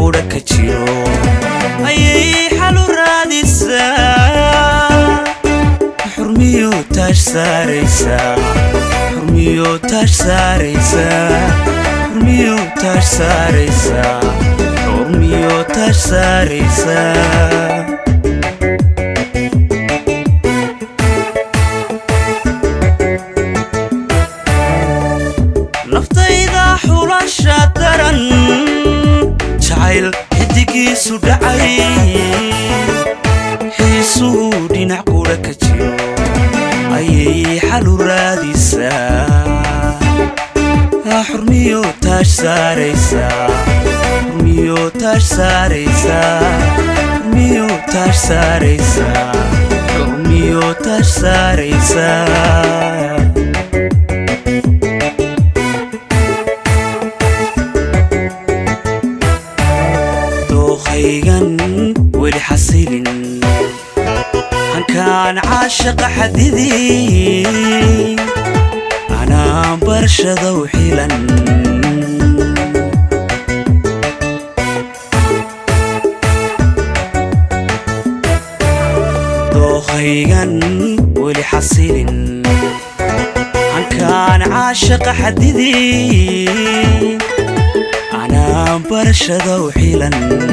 qudha ka jiro ayay xalu raadisaa xurmiyo taash saaraysaa xurmiyo taash saaraysaa xurmiyo taash saaraysaa xurmiyo taash saaraysaa naftayda xulasha daran jacayl xidigiisu dhacay xiisuhu dhinac qudha ka jiro ayay xalu raadisaa xurmiyo taash saaraysaa xurmiyo taash saaraysaa xurmiyo taash saaraysaa xurmiyo taash saaraysaa dookhaygan weli xasilin hankaan caashaqa xadidii anaa barshadow xilan dookhaygan weli xasilin hankaan caashaqa xadidii anaa barshadow xilan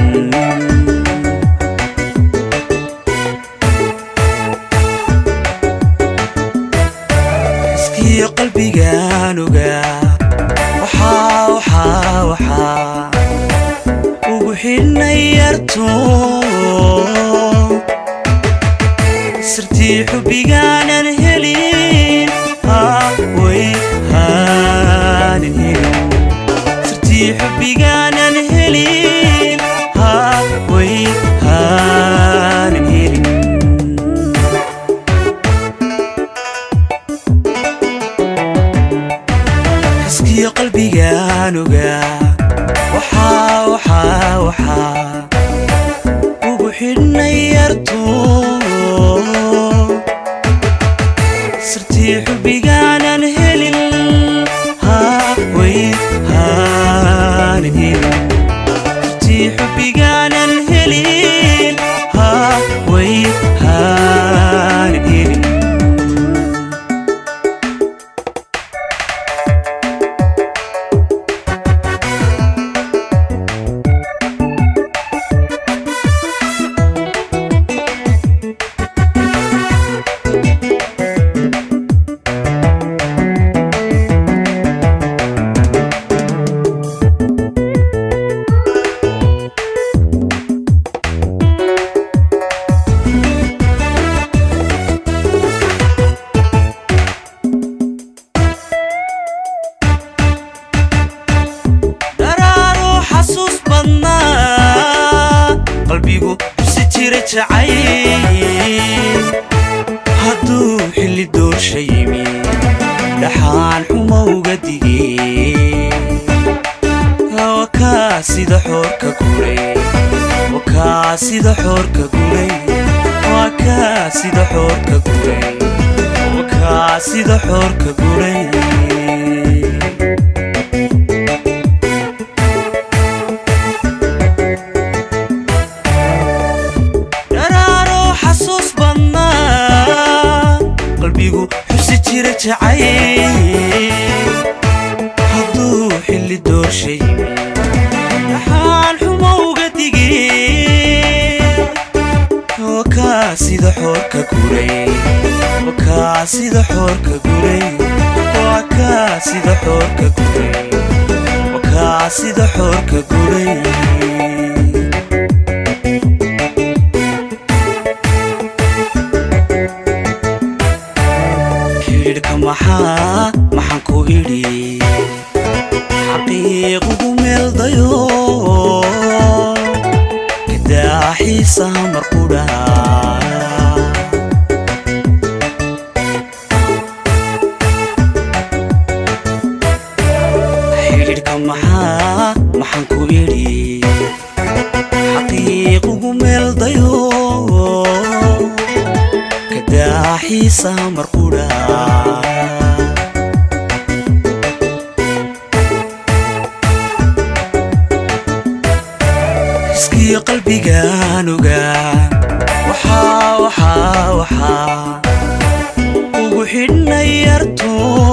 iskiyo qalbigaan ogaa waxaa waxaa waxaa ugu xidhnay yarto sirtii xubbigaanan helin way haanan helin sirtii xubbigaanan helin way haanan helin xiskiyo qalbigaan ogaa waxaa waxaa waxaa ugu xidhnay yarto sirtii xubbigaanan helin way haanan helin sirtii xubbigaanan helin way haanan helin dharaaruu xasuus badnaa qalbigu xusi jira jacayl hadduu xilli doorsha yimi dhaxaan xumo uga digay wakaa sida xoorka guray wakaa sida xoorka guray wakaa sida xoorka guray wakaa sida xoorka guray dharaaroo xasuus badnaa qalbigu xusi jira jacayl hadduu xilli doorsha yimi dhaxaan xumo uga digay wakaa sida xoorka guray wakaa sida xoorka guray wakaa sida xoorka guray wakaa sida xoorka guray xidhiidhka maxaa maxaan ku idhi xaqiiqugu meeldayo kadaaxiisaha marqudhaa xidhiidhka maxaa maxaan ku idhi xaqiiqugu meeldayo kadaaxiisaha marqudhaa iskiyo qalbigaan ogaa waxaa waxaa waxaa ugu xidhnay yarto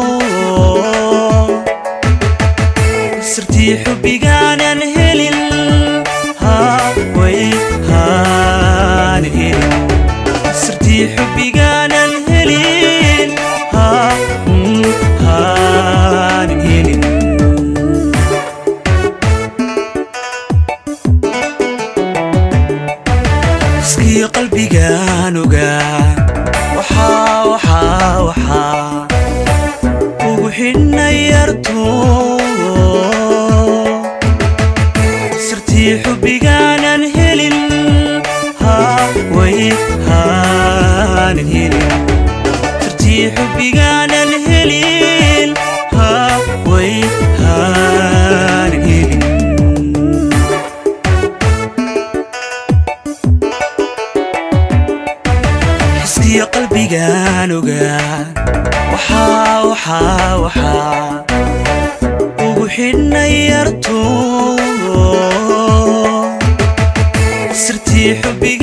sirtii xubbigaanan helin haway haan helin sirtii xubbigaanan helin ha haanan helin iskiyo qalbigaan ogaa waxaa waxaa waxaa ugu xidhnay yarto sirtii xubbigaanan helin haway haanan helin sirtii xubbigaanan helin haway haanan helin iskiyo qalbigaan ogaa waxaa waxaa waxaa ugu xidhnay yarto sirtii xubbiga